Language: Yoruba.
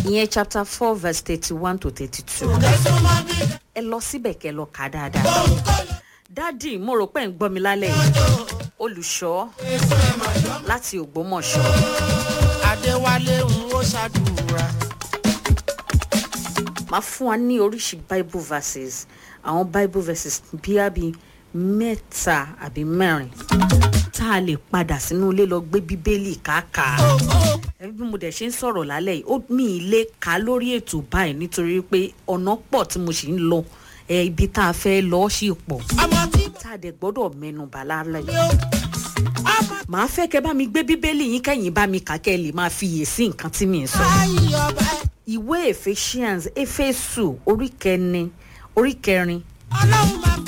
ìyẹn chapter four verse thirty-one to thirty-two ẹ lọ síbẹ̀ kẹ́ lọ kà á dáadáa dádì mo rò pé ń gbọ́ mi lálẹ́ yìí olùṣọ́ láti ògbómọ̀ṣọ́ adéwálé ń ó ṣàdúrà. máa fún wa ní oríṣi bible verses àwọn bible verses bíi bíi mẹ́ta àbí mẹ́rin tá a lè padà sínú ilé lọ gbé bíbélì káàkàá ẹbí bí mo dẹ̀ ṣe ń sọ̀rọ̀ lálẹ́ yìí ó mi ì lè kà á lórí ètò báyìí nítorí pé ọ̀nà pọ̀ tí mo sì ń lọ ẹ ibi tá a fẹ́ lọ sí pọ̀ ọmọ tí tá a dẹ̀ gbọ́dọ̀ mẹ́nu bà lálẹ́ yìí mi ó ọmọ màá fẹ́ kẹ́ bá mi gbé bíbélì yín kẹ́yìn bá mi kà kẹ́ ẹ lè máa fi yè sí nǹkan tí mi ń sọ. báyìí ọba ẹ ìwé ephesians efesu orí kẹrin orí kẹrin ọlọ́run máa